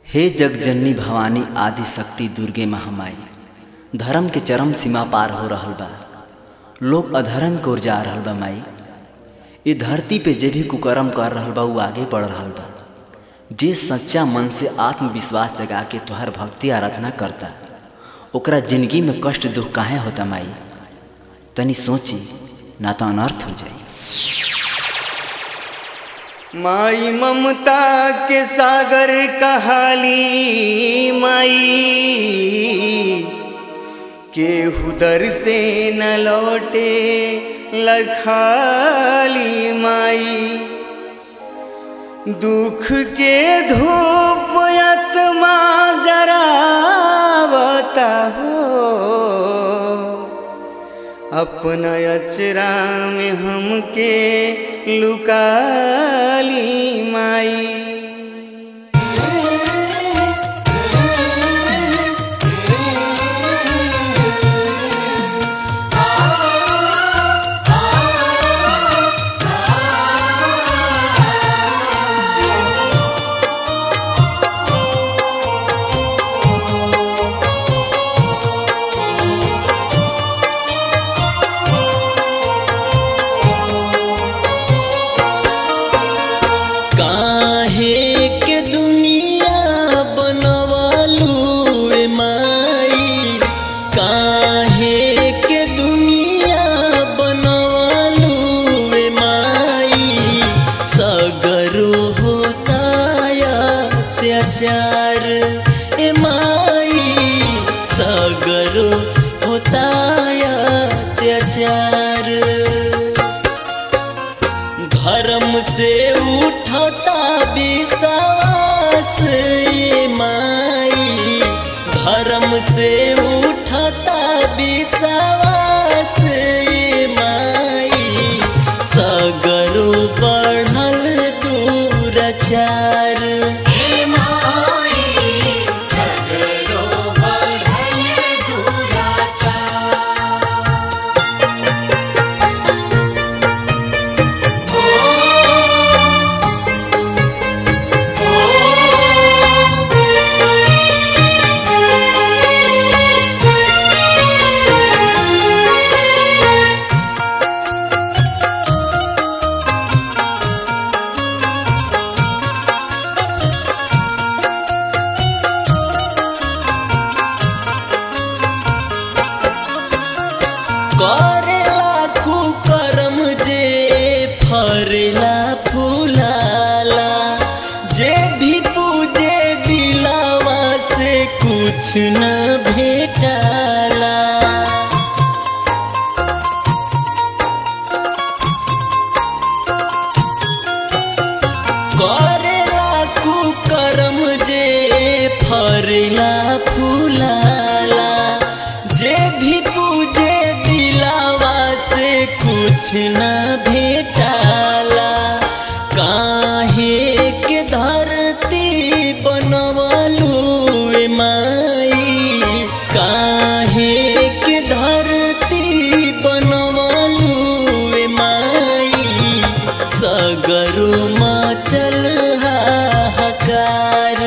हे जगजननी भवानी आदि शक्ति दुर्गे महामाई धर्म के चरम सीमा पार हो रहल बा लोग अधर्म की ओर जा रहल बा माई ये धरती पे जे भी कुकर्म कर रहल बा वो आगे बढ़ रहल बा जे सच्चा मन से आत्मविश्वास जगा के तुहार भक्ति आराधना करता ओकरा जिंदगी में कष्ट दुख काहे होता माई तनी सोची ना तो अनर्थ हो जाई माई ममता के सागर कहाली माई केहू दर से न लौटे लखाली माई दुख के धूप आत्मा जरावता हो अपना अचरा में हमके लुकाली माई काहे के दुनिया बनवालू ए माई काहे के दुनिया बनवालू ए माई सगरो होता अत्याचार ए माई सगरो होता अत्याचार धर्म से उठता विश्वास ये माई धर्म से उठता विश्वास ये माई सगरो बढ़ल दूरचार करेला कुकर्म जे फरेला फूलाला जे भी पूजे दिलावा से कुछ न भेटाला करेला कुकर्म जे फरेला फूलाला जे भी पूजे दिलावा से कुछ न भेटाला काहे के धरती बनवलू ए माई काहे के धरती बनवलू ए माई सगरो मचल हाहाकार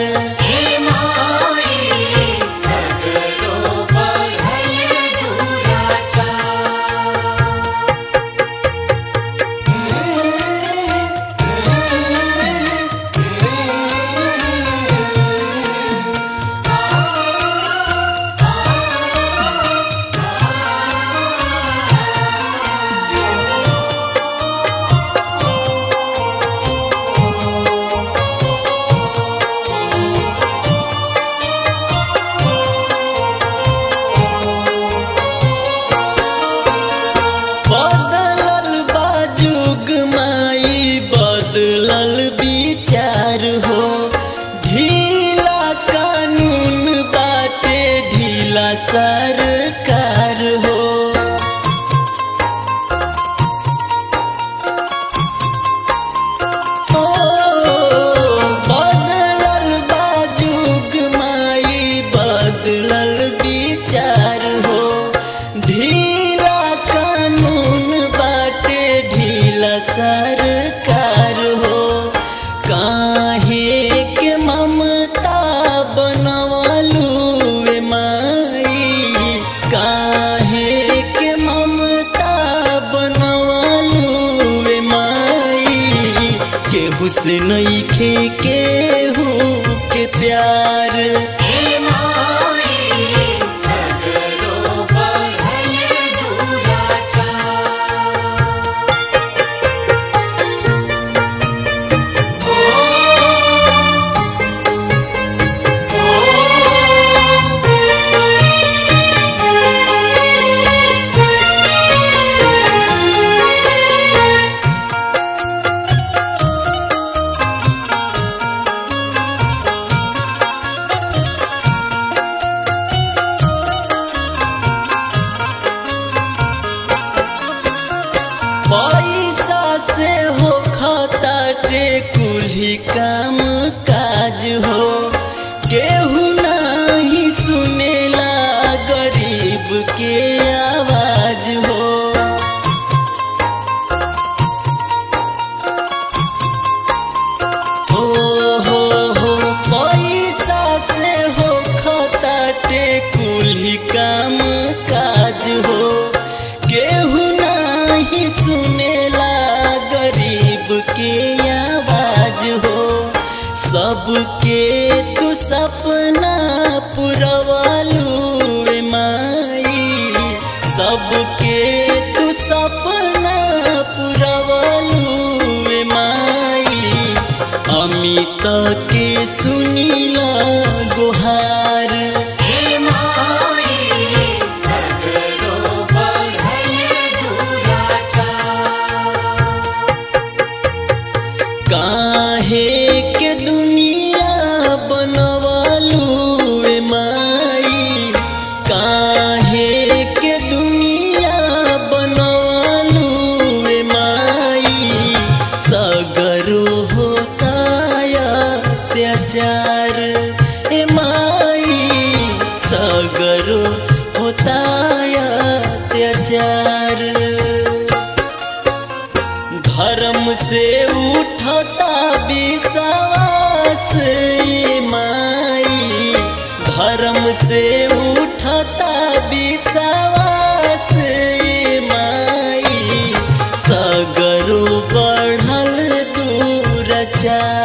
बदलल बाजुग माई बदलल विचार हो ढीला कानून बाटे ढीला सरकार हो ओ, बदलल बाजुग माई बदलल विचार हो ढीला कानून बाटे ढीला सरकार हो काहे के ममता से नईखे केहू के प्यार पैसा से हो खताटे कुल्ही काम काज हो केहू नहीं सुनेला गरीब के आवाज हो हो हो हो पैसा से हो खताटे कुल्ही काम काज हो केहू नहीं सुनेला गरीब के आवाज हो सबके तू सपना पुरवालू ए माई सबके तू सपना पुरवालू ए माई अमित के सुनीला गुहार काहे के दुनिया बनवालू ए माई काहे के दुनिया बनवालू ए माई सगरो होता अत्याचार ए माई सगरो होता अत्याचार धर्म से उठता विश्वास ये माई धर्म से उठता विश्वास ये माई सगरो बढ़ल दूरचार